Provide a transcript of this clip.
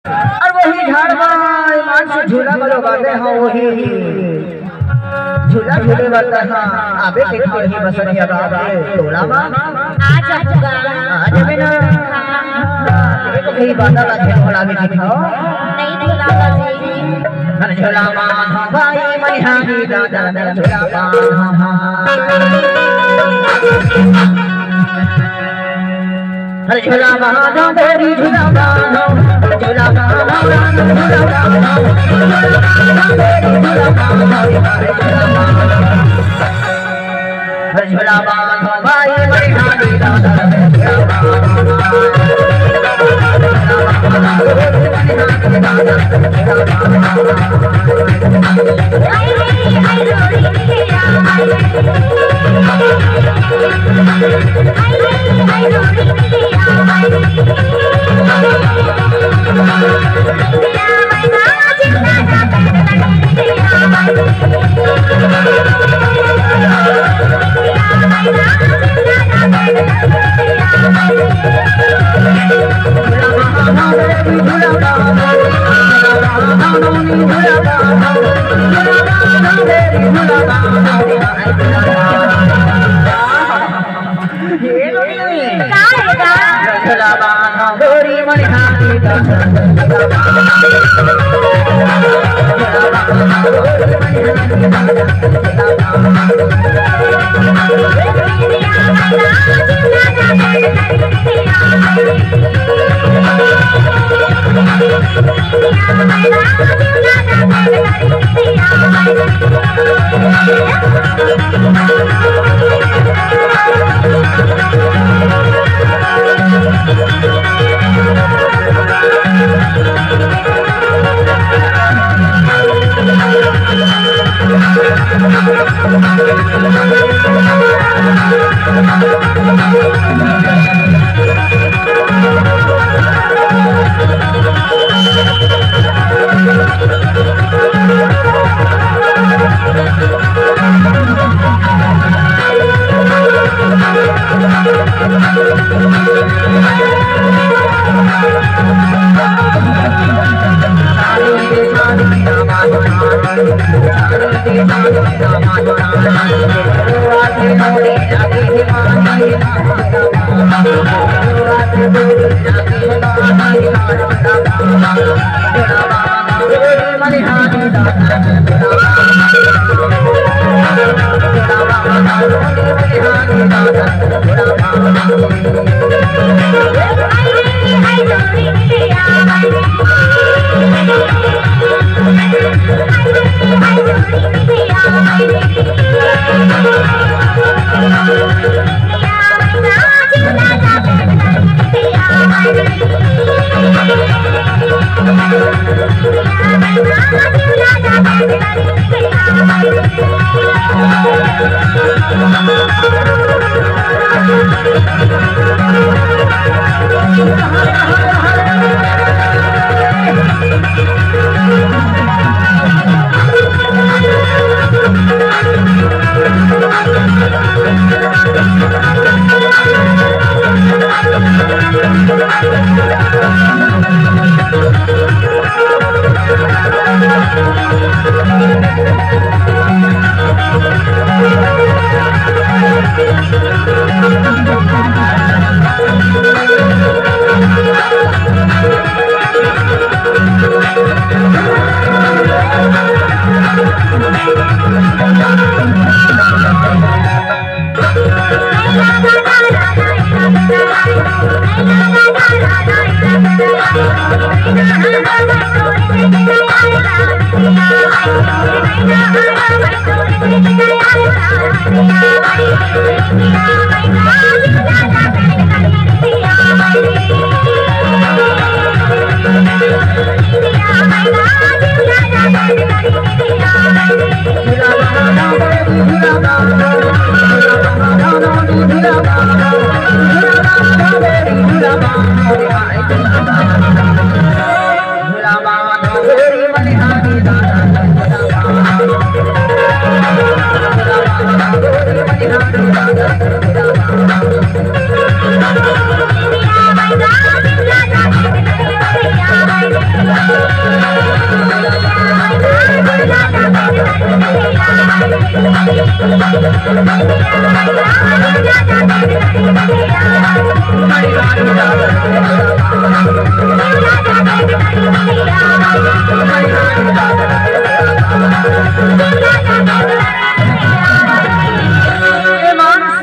और वही झाड़वा ईमान से झूला वाला बाते हैं वही झूला झूले वाला था आबे के खाई बसरिया बाप रे टोला बा आज आऊंगा आज में ना एक कहीं बाता का खेल होला भी दिखाओ नहीं भुलाऊंगा जी हर झूला मान भाई मनिहारी दादा दर झूला मान हर झूला मान मेरी झूला मान झूला मान झूला मान हर झूला मान भाई मनिहारी दादा दर झूला आई रे आई रोड़ी तेरा आई रे आई रे आई रोड़ी तेरा आई रे तेरा मैना जिंदा जाता तेरा आई रे तेरा मैना जिंदा जाता तेरा आई रे Thank you. Yeah.